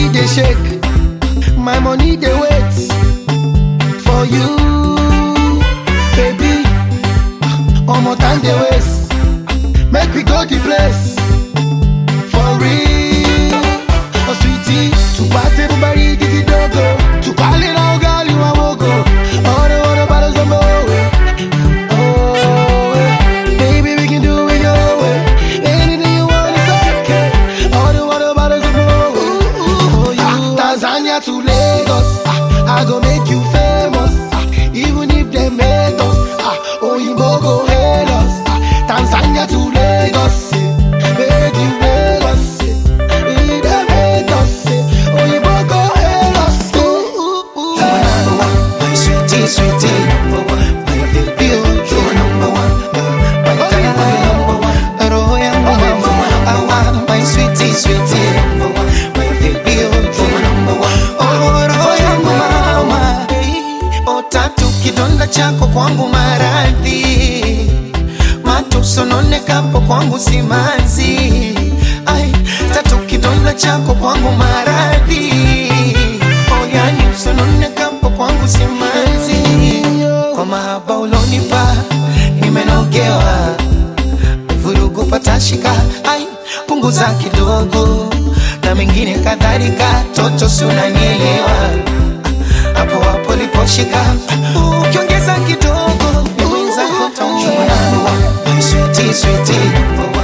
dey shake, my money dey wait for you, baby. Omo time dey waste, make we go the place for real. Oh sweetie, tupate bubari gidi dogo, tukale na ugali wa mogo, oro oro bado zombo we. Oh, eh. baby we can do it your way, anything you want is okay. Oro oro bado zombo we. For you, Tanzania to Lagos, ah, I go make you famous, ah, even if they hate us, ah, Oyinbo go hail us, ah, Tanzania to Lagos, eh, make you Lagos, eh, if they hate us, eh, Oyinbo go hail us, ooh, ooh, ooh. number one, my sweetie, sweetie, number one, my baby, oh, you're number one, my darling, number one, roho yangu mama, awa, my sweetie, sweetie, number one, my baby, oh, you're number one, oh, roho yangu mama, oh, tatu kidonda chako kwangu maradhi, matusononekapo kwangu simanzi, ai, tatu kidonda chako kwangu maradhi, oh, yani usononekapo kwangu simanzi, kwa mahaba ulonipa nimenogewa, vurugu patashika, ai, punguza kidogo na mengine kadhalika, toto si unanielewa hapo hapo liposhika, ukiongeza kidogo ni mwenzako taumia. My sweetie, sweetie,